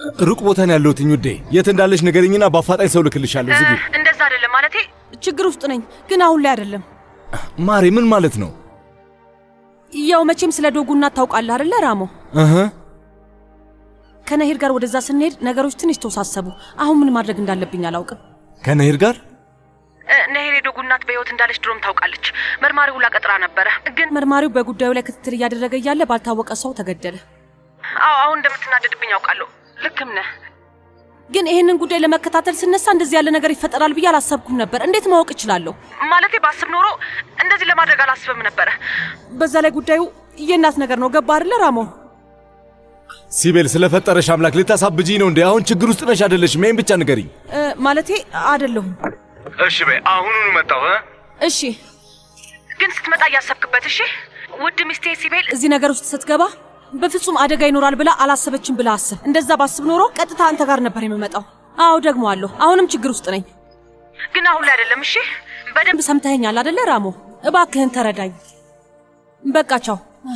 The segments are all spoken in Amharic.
ሩቅ ቦታ ነው ያለሁትኝ ውዴ። የት እንዳለሽ ንገሪኝና በአፋጣኝ ሰው ልክልሻለሁ። ዝጊ። እንደዛ አይደለም ማለቴ ችግር ውስጥ ነኝ፣ ግን አሁን ላይ አይደለም። ማሬ ምን ማለት ነው? ያው መቼም ስለ ዶጉ እናት ታውቃለህ አይደለ ራሞ? እህ ከነሄድ ጋር ወደዛ ስንሄድ ነገሮች ትንሽ ተወሳሰቡ። አሁን ምን ማድረግ እንዳለብኝ አላውቅም። ከነሄድ ጋር ነሄድ የዶጉ እናት በሕይወት እንዳለች ድሮም ታውቃለች። መርማሪው ሁላ ቀጥራ ነበረ፣ ግን መርማሪው በጉዳዩ ላይ ክትትል እያደረገ እያለ ባልታወቀ ሰው ተገደለ። አዎ አሁን እንደምትናደድብኝ አውቃለሁ። ልክም ነህ። ግን ይህንን ጉዳይ ለመከታተል ስነሳ እንደዚህ ያለ ነገር ይፈጠራል ብዬ አላሰብኩም ነበር። እንዴት ማወቅ እችላለሁ? ማለቴ ባስብ ኖሮ እንደዚህ ለማድረግ አላስብም ነበረ። በዛ ላይ ጉዳዩ የእናት ነገር ነው። ገባ አይደለ ራሞ? ሲቤል ስለፈጠረሽ አምላክ ልታሳብጂኝ ነው እንዴ? አሁን ችግር ውስጥ ነሽ አይደለሽም? ይሄን ብቻ ንገሪኝ። እ፣ ማለቴ አይደለሁም። እሺ በይ፣ አሁኑኑ መጣሁ። እሺ፣ ግን ስትመጣ እያሰብክበት። እሺ፣ ውድ ሚስቴ ሲቤል እዚህ ነገር ውስጥ ስትገባ በፍጹም አደጋ ይኖራል ብላ አላሰበችም ብላ አስብ። እንደዛ ባስብ ኖሮ ቀጥታ አንተ ጋር ነበር የምመጣው። አዎ ደግሞ አለሁ። አሁንም ችግር ውስጥ ነኝ፣ ግን አሁን ላይ አይደለም። እሺ፣ በደንብ ሰምተኸኛል አደለ ራሞ? እባክህን ተረዳኝ። በቃ ቻው።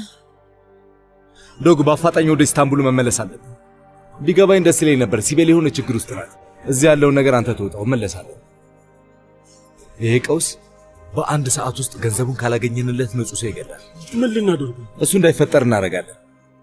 ዶግ በአፋጣኝ ወደ ኢስታንቡል መመለስ አለብን። ቢገባኝ ደስ ይለኝ ነበር። ሲቤል የሆነ ችግር ውስጥ ናት። እዚህ ያለውን ነገር አንተ ትወጣው፣ እመለሳለሁ። ይሄ ቀውስ በአንድ ሰዓት ውስጥ ገንዘቡን ካላገኘንለት ንጹህ ሰው ይገላል። ምን ልናደርጉ? እሱ እንዳይፈጠር እናደርጋለን።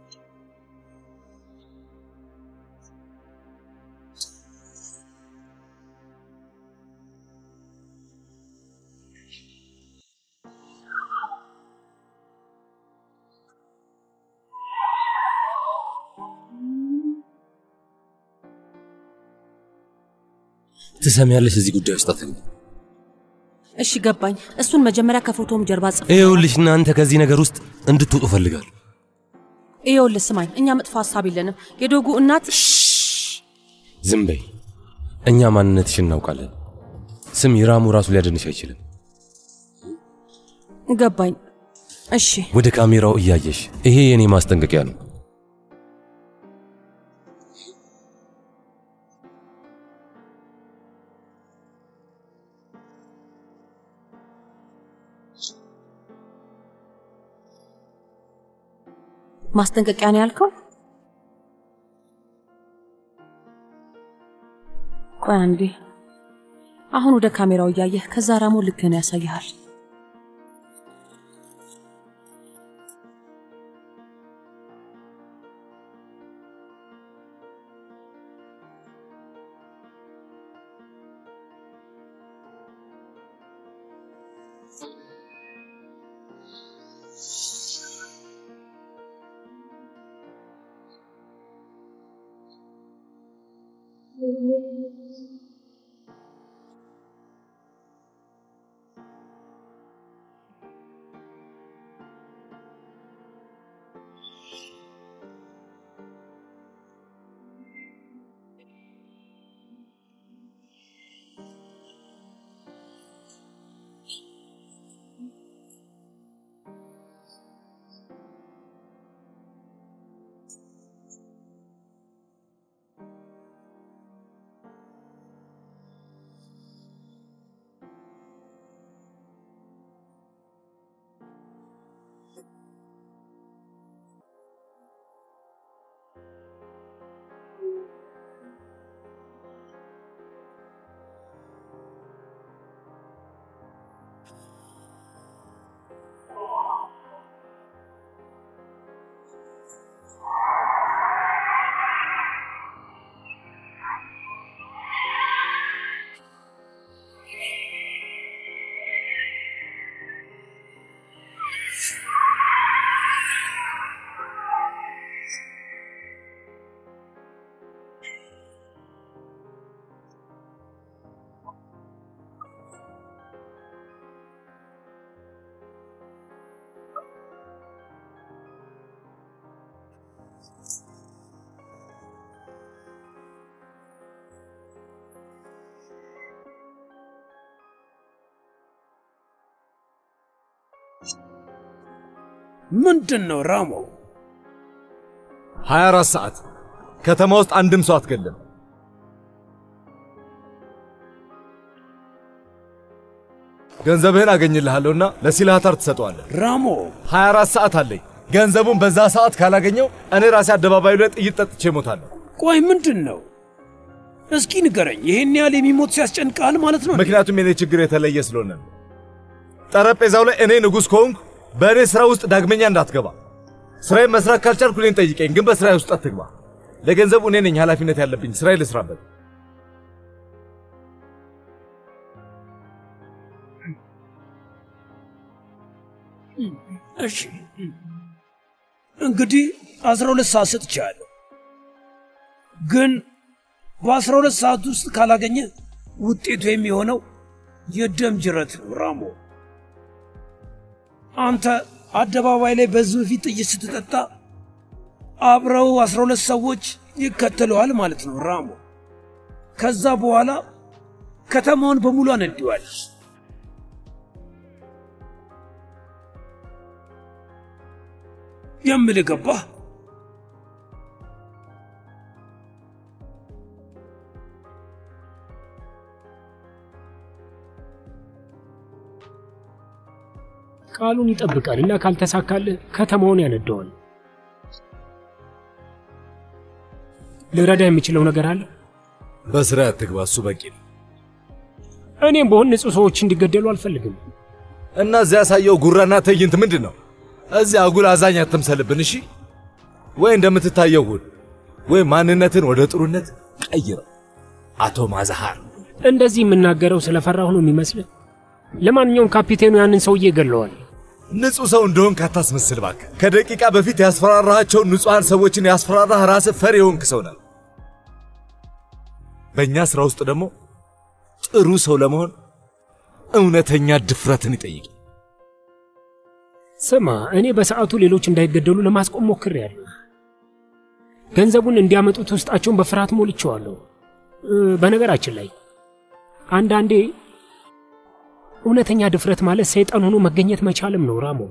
ትሰሚያለሽ? እዚህ ጉዳይ ውስጥ አትግቢ። እሺ ገባኝ። እሱን መጀመሪያ ከፎቶም ጀርባ ጽፍ። ይኸውልሽ እናንተ ከዚህ ነገር ውስጥ እንድትወጡ እፈልጋለሁ። ይኸውልህ ስማኝ፣ እኛ መጥፎ ሀሳብ የለንም። የዶጉ እናት ዝም በይ። እኛ ማንነትሽን እናውቃለን። ስም ይራሙ ራሱ ሊያድንሽ አይችልም። ገባኝ። እሺ ወደ ካሜራው እያየሽ ይሄ የኔ ማስጠንቀቂያ ነው። ማስጠንቀቂያ ነው ያልከው? ቆይ አንዴ። አሁን ወደ ካሜራው እያየህ ከዛ ራሞ ልክህን ያሳይሃል። ምንድን ነው ራሞ? 24 ሰዓት ከተማ ውስጥ አንድም ሰው አትገልም። ገንዘብህን አገኝልሃለሁና ለሲላታር ትሰጠዋለህ። ራሞ 24 ሰዓት አለኝ። ገንዘቡን በዛ ሰዓት ካላገኘው እኔ ራሴ አደባባዩ ላይ ጥይት ጠጥቼ እሞታለሁ። ቆይ ምንድን ነው? እስኪ ንገረኝ። ይሄን ያህል የሚሞት ሲያስጨንቃል ማለት ነው? ምክንያቱም የኔ ችግር የተለየ ስለሆነ ነው። ጠረጴዛው ላይ እኔ ንጉሥ ከሆንኩ በእኔ ሥራ ውስጥ ዳግመኛ እንዳትገባ። ሥራዬን መስራት ካልቻልኩ እኔን ጠይቀኝ፣ ግን በሥራዬ ውስጥ አትግባ። ለገንዘቡ እኔ ነኝ ኃላፊነት ያለብኝ። ሥራዬ ልስራበት። እሺ እንግዲህ አስራ ሁለት ሰዓት ሰጥቻለሁ፣ ግን በአስራ ሁለት ሰዓት ውስጥ ካላገኘ ውጤቱ የሚሆነው የደም ጅረት ነው። ራሞ አንተ አደባባይ ላይ በሕዝብ ፊት ጥይት ስትጠጣ አብረው አስራ ሁለት ሰዎች ይከተለዋል ማለት ነው። ራሞ ከዛ በኋላ ከተማውን በሙሉ አነዲዋል። የምልህ ገባህ? ቃሉን ይጠብቃል እና ካልተሳካልህ ከተማውን ያነደዋል። ልረዳ የምችለው ነገር አለ? በሥራ አትግባ፣ እሱ በቂ ነው። እኔም በሆን ንጹህ ሰዎች እንዲገደሉ አልፈልግም። እና እዚያ ያሳየው ጉራና ትዕይንት ምንድን ነው? እዚያ አጉል አዛኝ አትምሰልብን፣ እሺ? ወይ እንደምትታየው ሁን፣ ወይ ማንነትን ወደ ጥሩነት ቀይረው። አቶ ማዛሃር እንደዚህ የምናገረው ስለፈራሁ ነው የሚመስልህ? ለማንኛውም ካፒቴኑ ያንን ሰውዬ ገለዋል። ንጹሕ ሰው እንደሆንክ አታስመስል እባክህ። ከደቂቃ በፊት ያስፈራራሃቸውን ንጹሐን ሰዎችን ያስፈራራህ ራስህ ፈሪ የሆንክ ሰው ነህ። በእኛ ሥራ ውስጥ ደግሞ ጥሩ ሰው ለመሆን እውነተኛ ድፍረትን ይጠይቅ። ስማ፣ እኔ በሰዓቱ ሌሎች እንዳይገደሉ ለማስቆም ሞክሬያለሁ። ገንዘቡን እንዲያመጡት ውስጣቸውን በፍርሃት ሞልቼዋለሁ። እ፣ በነገራችን ላይ አንዳንዴ እውነተኛ ድፍረት ማለት ሰይጣን ሆኖ መገኘት መቻልም ነው ራሞ።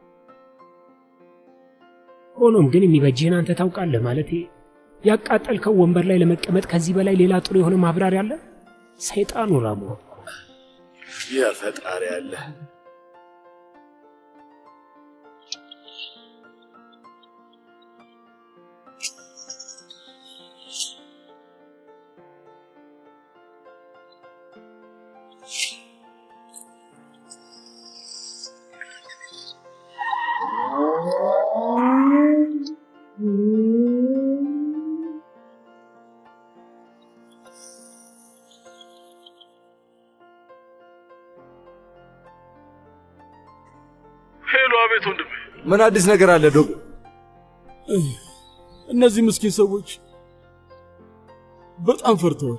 ሆኖም ግን የሚበጅህን አንተ ታውቃለህ። ማለቴ ያቃጠልከው ወንበር ላይ ለመቀመጥ ከዚህ በላይ ሌላ ጥሩ የሆነ ማብራሪያ አለ? ሰይጣኑ ራሞ። የፈጣሪ ያለ ሄሎ፣ አቤት ወንድሜ። ምን አዲስ ነገር አለ ዶግ? እነዚህ ምስኪን ሰዎች በጣም ፈርተዋል።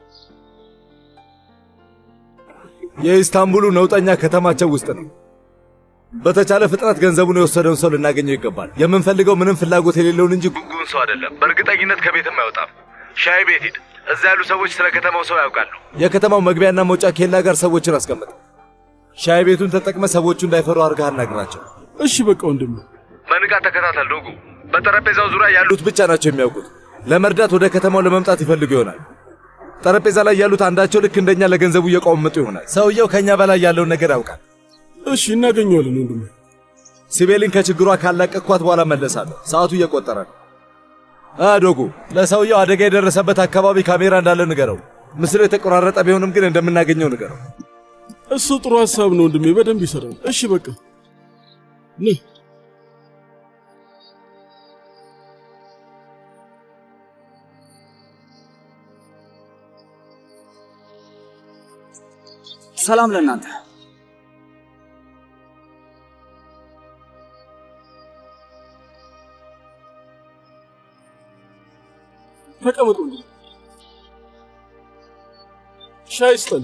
የኢስታንቡሉ ነውጠኛ ከተማቸው ውስጥ ነው። በተቻለ ፍጥነት ገንዘቡን የወሰደውን ሰው ልናገኘው ይገባል። የምንፈልገው ምንም ፍላጎት የሌለውን እንጂ ጉንጉን ሰው አይደለም። በእርግጠኝነት ከቤትም አይወጣም። ሻይ ቤት ሂድ። እዛ ያሉ ሰዎች ስለ ከተማው ሰው ያውቃሉ። የከተማው መግቢያና መውጫ ኬላ ጋር ሰዎችን አስቀምጥ። ሻይ ቤቱን ተጠቅመ ሰዎቹ እንዳይፈሩ አድርገህ አናግራቸው። እሺ በቃ ወንድሜ። በንቃት ተከታተል ዶጉ። በጠረጴዛው ዙሪያ ያሉት ብቻ ናቸው የሚያውቁት። ለመርዳት ወደ ከተማው ለመምጣት ይፈልጉ ይሆናል። ጠረጴዛ ላይ ያሉት አንዳቸው ልክ እንደኛ ለገንዘቡ እየቋመጡ ይሆናል። ሰውየው ከኛ በላይ ያለውን ነገር ያውቃል። እሺ እናገኘዋለን ወንድሜ። ሲቤልን ከችግሯ ካላቀቅኳት በኋላ መለሳለሁ። ሰዓቱ እየቆጠረ ነው። አ ዶጉ፣ ለሰውየው አደጋ የደረሰበት አካባቢ ካሜራ እንዳለ ንገረው። ምስሉ የተቆራረጠ ቢሆንም ግን እንደምናገኘው ንገረው። እሱ ጥሩ ሀሳብ ነው ወንድሜ፣ በደንብ ይሰራል። እሺ በቃ ነይ። ሰላም ለእናንተ። ተቀመጡ ወንድሜ። ሻይ ስጠን።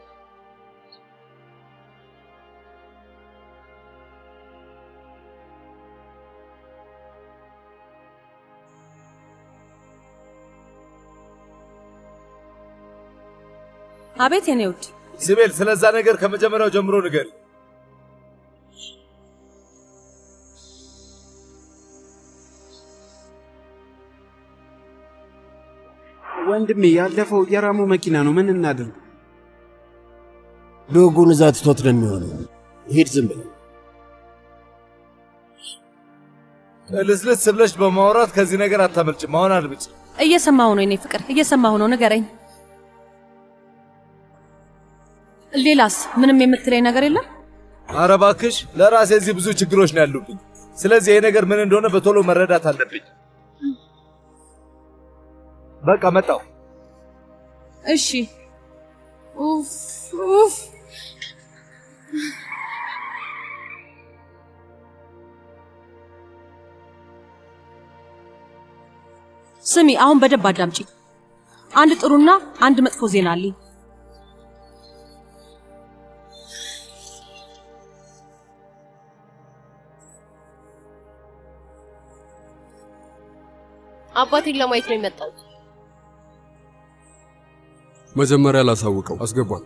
አቤት የኔ ውድ ሲቤል፣ ስለዛ ነገር ከመጀመሪያው ጀምሮ ንገሪ። ወንድሜ ያለፈው የራሙ መኪና ነው። ምን እናድርግ? ዶጉን እዛ ትቶት ነው የሚሆነው። ሂድ ዝም ብለህ ልስልስ ብለሽ በማውራት ከዚህ ነገር አታመልጭም። አሁን አድምጭ። እየሰማሁ ነው የኔ ፍቅር፣ እየሰማሁ ነው። ንገረኝ። ሌላስ ምንም የምትለኝ ነገር የለም? ኧረ እባክሽ ለራሴ እዚህ ብዙ ችግሮች ነው ያሉብኝ። ስለዚህ ይሄ ነገር ምን እንደሆነ በቶሎ መረዳት አለብኝ። በቃ መጣው። እሺ። ኡፍ ኡፍ። ስሚ፣ አሁን በደንብ አዳምጪ። አንድ ጥሩና አንድ መጥፎ ዜና አለኝ። አባቴን ለማየት ነው የመጣሁት። መጀመሪያ ላሳውቀው አስገቧል።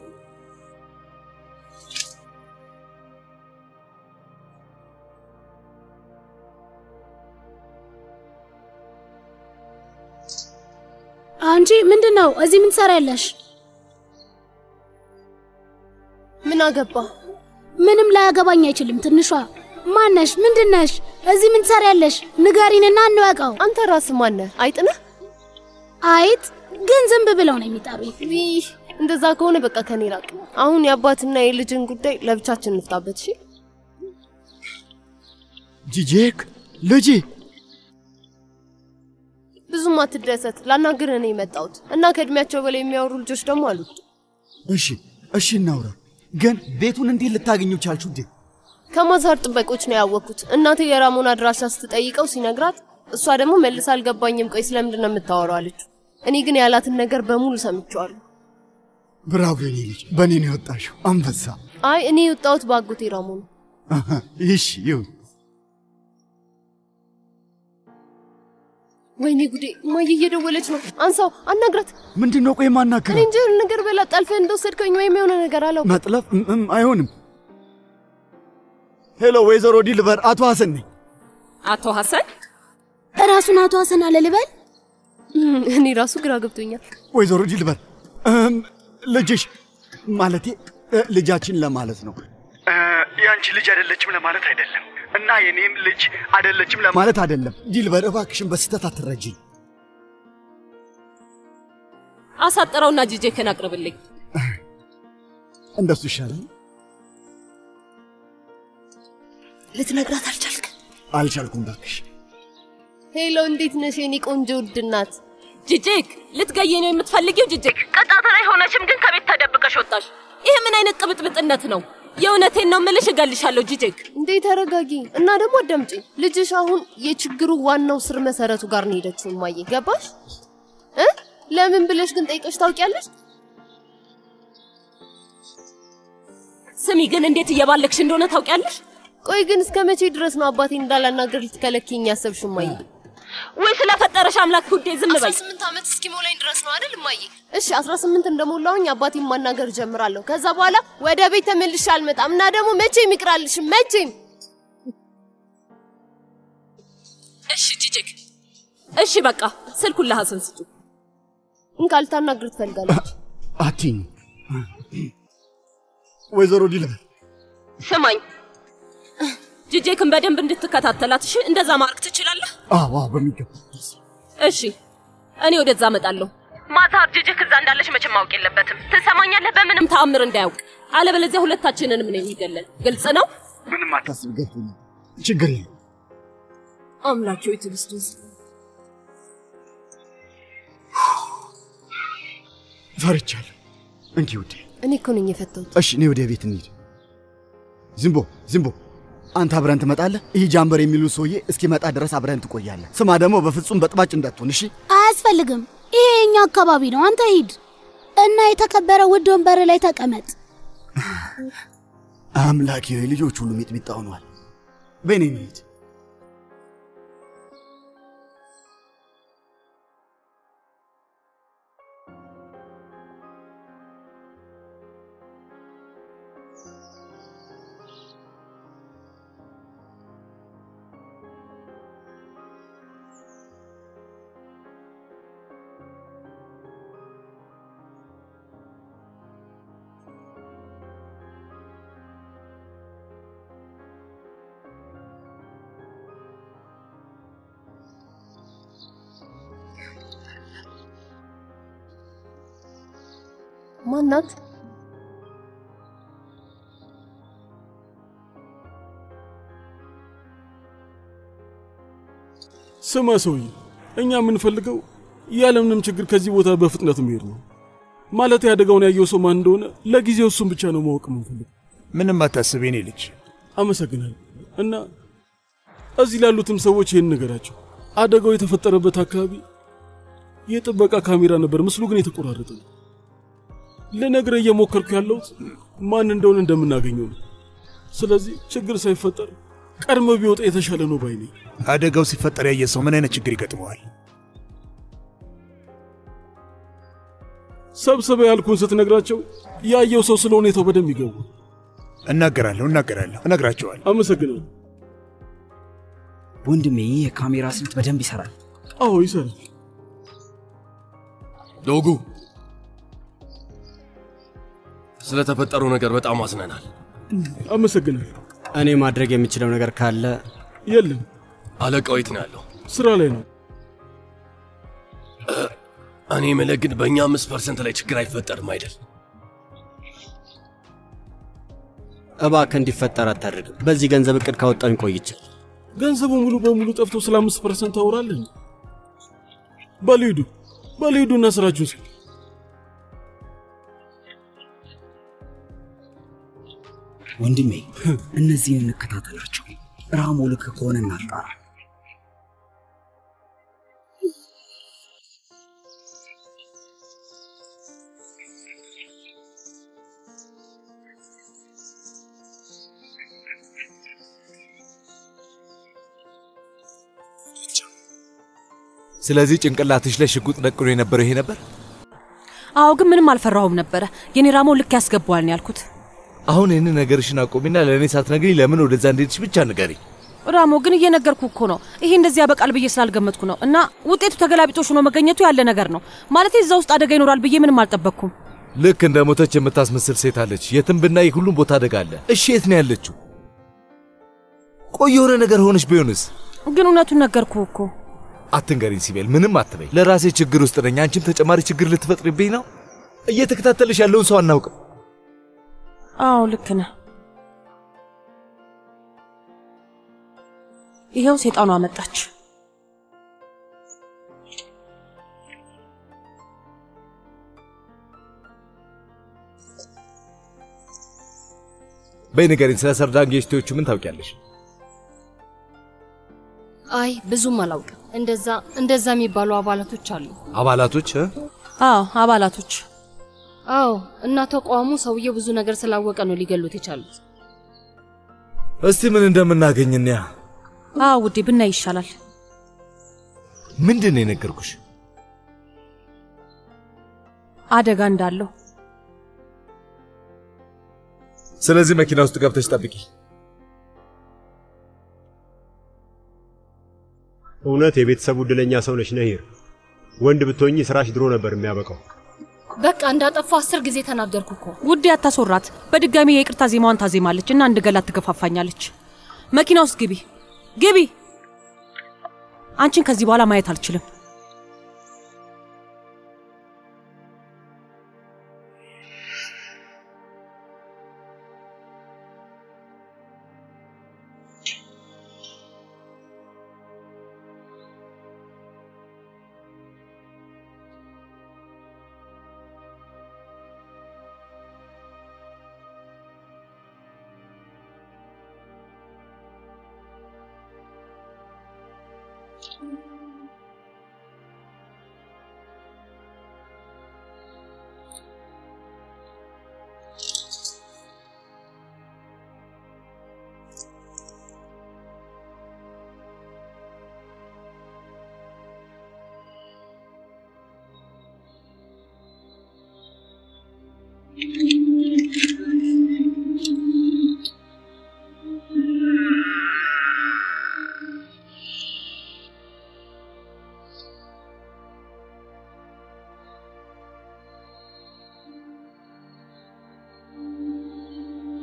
አንቺ ምንድን ነው እዚህ ምን ትሰሪያለሽ? ምን አገባ? ምንም ላያገባኝ አይችልም። ትንሿ ማነሽ? ምንድነሽ? እዚህ ምን ትሰሪያለሽ? ንገሪንና እንወቀው። አንተ ራስህ ማነህ? አይጥ ነህ? አይጥ ግን ዝንብ ብለው ነው የሚጠሩኝ። ይህ እንደዛ ከሆነ በቃ ከኔ ራቅ። አሁን የአባትና የልጅን ጉዳይ ለብቻችን እንፍታበት። እሺ ጂጄክ ልጄ ብዙም አትደሰት። ላናግርህ ነው የመጣሁት እና ከእድሜያቸው በላይ የሚያወሩ ልጆች ደግሞ አሉ። እሺ እሺ እናውራ። ግን ቤቱን እንዴት ልታገኙ ቻልችሁ እንዴ? ከማዛር ጥበቆች ነው ያወቅኩት። እናቴ የራሞን አድራሻ ስትጠይቀው ሲነግራት፣ እሷ ደግሞ መልስ አልገባኝም፣ ቆይ ስለምንድን ነው የምታወራው አለች። እኔ ግን ያላትን ነገር በሙሉ ሰምቼዋለሁ። ብራቮ የኔ ልጅ፣ በእኔ ነው የወጣሽው አንበሳ። አይ እኔ የወጣሁት በአጎቴ ራሞ ነው። አሃ፣ እሺ ይሁን። ወይኔ ጉዴ! እማዬ እየደወለች ነው። አንሳው፣ አናግራት። ምንድን ነው ቆይ እኔ ማናከራ እንጂ የሆነ ነገር በላ ጠልፈህ እንደወሰድከኝ ወይም የሆነ ነገር አለው። መጥለፍ እም፣ እም፣ አይሆንም። ሄሎ ወይዘሮ ዲልቨር፣ አቶ ሐሰን ነኝ። አቶ ሐሰን እራሱን አቶ ሐሰን አለ ልበል? እኔ ራሱ ግራ ገብቶኛል። ወይዘሮ ዲልቨር እም፣ ልጅሽ ማለቴ እ፣ ልጃችን ለማለት ነው። ያንቺ ልጅ አይደለችም ለማለት አይደለም፣ እና የኔም ልጅ አይደለችም ለማለት አይደለም። ዲልቨር እባክሽን በስህተት አትረጂኝ። አሳጥረውና ጂጄክን አቅርብልኝ። እንደሱ ይሻላል። ልትነግራት አልቻልክ? አልቻልኩም እባክሽ። ሄሎ፣ እንዴት ነሽ የኔ ቆንጆ ውድ እናት? ጂጄክ ልትገይ ነው የምትፈልጊው? ጂጄክ ቅጣት ላይ ሆነሽም ግን ከቤት ተደብቀሽ ወጣሽ። ይህ ምን አይነት ቅብጥብጥነት ነው? የእውነቴን ነው ምልሽ፣ እገልሻለሁ ጂጄክ። እንዴ ተረጋጊ እና ደግሞ አዳምጪ። ልጅሽ አሁን የችግሩ ዋናው ስር መሰረቱ ጋር ነው ሄደችው። እማዬ ገባሽ እ ለምን ብለሽ ግን ጠይቀሽ ታውቂያለሽ? ስሚ ግን እንዴት እየባለክሽ እንደሆነ ታውቂያለሽ? ቆይ ግን እስከ መቼ ድረስ ነው አባቴን እንዳላናገር ልትከለኪኝ ያሰብሽው እማዬ? ወይ ስለፈጠረሽ አምላክ ውዴ ዝም በይ። 18 ዓመት እስኪሞላኝ ድረስ ነው አይደል እማዬ? እሺ 18 እንደሞላውኝ አባቴን ማናገር ጀምራለሁ። ከዛ በኋላ ወደ ቤት ተመልሼ አልመጣም እና ደግሞ መቼም ይቅራልሽም መቼም። እሺ ጂጄክ፣ እሺ በቃ ስልኩን ለሐሰን ስጡ። እንካል ታናግር ትፈልጋለች። አትኝ ወይዘሮ ዲልቨር ስማኝ ጂጄክን በደንብ እንድትከታተላት እሺ። እንደዛ ማድረግ ትችላለህ? አዎ አዎ፣ በሚገባ እሺ እኔ ወደዛ እመጣለሁ። ማታ ጂጄክ እዛ እንዳለች መቼም ማወቅ የለበትም። ትሰማኛለህ? በምንም ተአምር እንዳያውቅ፣ አለበለዚያ ሁለታችንንም ነው የሚገለን። ግልጽ ነው? ምንም አታስብ፣ ገብቶኛል። ችግር የለም። አምላኬ ሆይ ትዕግስቱን ስጠኝ። ፈርቻለሁ። እንኪ ውዴ። እኔ እኮ ነኝ የፈታሁት። እሺ፣ እኔ ወደ ቤት እንሂድ። ዝንቦ ዝንቦ፣ አንተ አብረን ትመጣለህ። ይህ ጃምበር የሚሉ ሰውዬ እስኪመጣ ድረስ አብረን ትቆያለህ። ስማ ደግሞ በፍጹም በጥባጭ እንዳትሆን እሺ። አያስፈልግም። ይሄ የኛ አካባቢ ነው። አንተ ሂድ እና የተከበረ ውድ ወንበር ላይ ተቀመጥ። አምላኬ ሆይ ልጆች ሁሉ ሚጥሚጣ ሆኗል። በእኔ እንሂድ። ማናት? ስማ ሰውዬ፣ እኛ የምንፈልገው ያለምንም ችግር ከዚህ ቦታ በፍጥነት መሄድ ነው። ማለት አደጋውን ያየው ሰው ማን እንደሆነ ለጊዜው እሱን ብቻ ነው ማወቅ የምንፈልገው። ምንም አታስብ የኔ ልጅ። አመሰግናለሁ። እና እዚህ ላሉትም ሰዎች ይህን ነገራቸው። አደጋው የተፈጠረበት አካባቢ የጥበቃ ካሜራ ነበር፣ ምስሉ ግን የተቆራረጠ ነው። ልነግርህ እየሞከርኩ ያለሁት ማን እንደሆነ እንደምናገኘው ነው። ስለዚህ ችግር ሳይፈጠር ቀድሞ ቢወጣ የተሻለ ነው ባይ ነኝ። አደጋው ሲፈጠር ያየ ሰው ምን አይነት ችግር ይገጥመዋል? ሰብስበ ያልኩን ስትነግራቸው ያየው ሰው ስለ ሁኔታው በደንብ ይገቡ። እናገራለሁ እናገራለሁ እነግራቸዋለሁ። አመሰግናለሁ። ወንድሜ ይህ የካሜራ ስልት በደንብ ይሰራል። አዎ ይሰራል። ዶጉ፣ ስለተፈጠረው ነገር በጣም አዝነናል። አመሰግናለሁ። እኔ ማድረግ የምችለው ነገር ካለ የለም። አለቃው የት ነው ያለው? ስራ ላይ ነው። እኔ የምልህ ግን በእኛ አምስት ፐርሰንት ላይ ችግር አይፈጠርም አይደል? እባክህ እንዲፈጠር አታድርግም። በዚህ ገንዘብ እቅድ ካወጣን ቆይቻል። ገንዘቡ ሙሉ በሙሉ ጠፍቶ ስለ አምስት ፐርሰንት ታወራለህ? በሉ ሂዱ፣ በሉ ሂዱና ስራችሁን ስሩ። ወንድሜ እነዚህን እንከታተላቸው። ራሞ ልክ ከሆነ እናጣራ። ስለዚህ ጭንቅላትሽ ላይ ሽጉጥ ደቅኖ የነበረው ይሄ ነበር? አዎ፣ ግን ምንም አልፈራሁም ነበረ። የኔ ራሞ ልክ ያስገባዋል ነው ያልኩት። አሁን ይህንን ነገርሽን አቆሚና ለእኔ ሳትነግሪኝ ለምን ወደዛ እንደሄድሽ ብቻ ንገሪ። ራሞ ግን እየነገርኩ እኮ ነው። ይሄ እንደዚህ ያበቃል ብዬ ስላልገመትኩ ነው። እና ውጤቱ ተገላቢጦሽ ሆኖ መገኘቱ ያለ ነገር ነው። ማለት እዛ ውስጥ አደጋ ይኖራል ብዬ ምንም አልጠበቅኩም። ልክ እንደ ሞተች የምታስመስል ሴት አለች። የትም ብናይ ሁሉም ቦታ አደጋ አለ። እሺ የት ነው ያለችው? ቆይ የሆነ ነገር ሆነች ቢሆንስ? ግን እውነቱን ነገርኩ እኮ። አትንገሪኝ ሲቤል፣ ምንም አትበይ። ለራሴ ችግር ውስጥ ነኝ። አንቺም ተጨማሪ ችግር ልትፈጥሪብኝ ነው። እየተከታተልሽ ያለውን ሰው አናውቅም። አዎ ልክ ነህ። ይኸው ሴጣኗ መጣች። በይ ንገሪኝ፣ ስለ ሰርዳን ጌስቶቹ ምን ታውቂያለሽ? አይ ብዙም አላውቅም። እንደዛ እንደዛ የሚባሉ አባላቶች አሉ። አባላቶች እ? አዎ አባላቶች። አዎ እና ተቋሙ ሰውየው ብዙ ነገር ስላወቀ ነው ሊገሉት የቻሉት። እስቲ ምን እንደምናገኝ እንያ። አዎ ውዴ ብናይ ይሻላል። ምንድን ነው የነገርኩሽ? አደጋ እንዳለው። ስለዚህ መኪና ውስጥ ገብተሽ ጠብቂ። እውነት የቤተሰቡ ዕድለኛ ሰው ነሽ ነሂር። ወንድ ብትሆኚ ስራሽ ድሮ ነበር የሚያበቃው። በቃ እንዳጠፋ አስር ጊዜ ተናገርኩ እኮ። ውዴ አታስወራት። በድጋሚ የይቅርታ ዜማዋን ታዜማለች እና እንድገላት ትገፋፋኛለች። መኪና ውስጥ ግቢ ግቢ። አንቺን ከዚህ በኋላ ማየት አልችልም።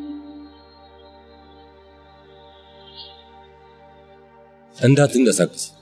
እንዳትንቀሳቀስ።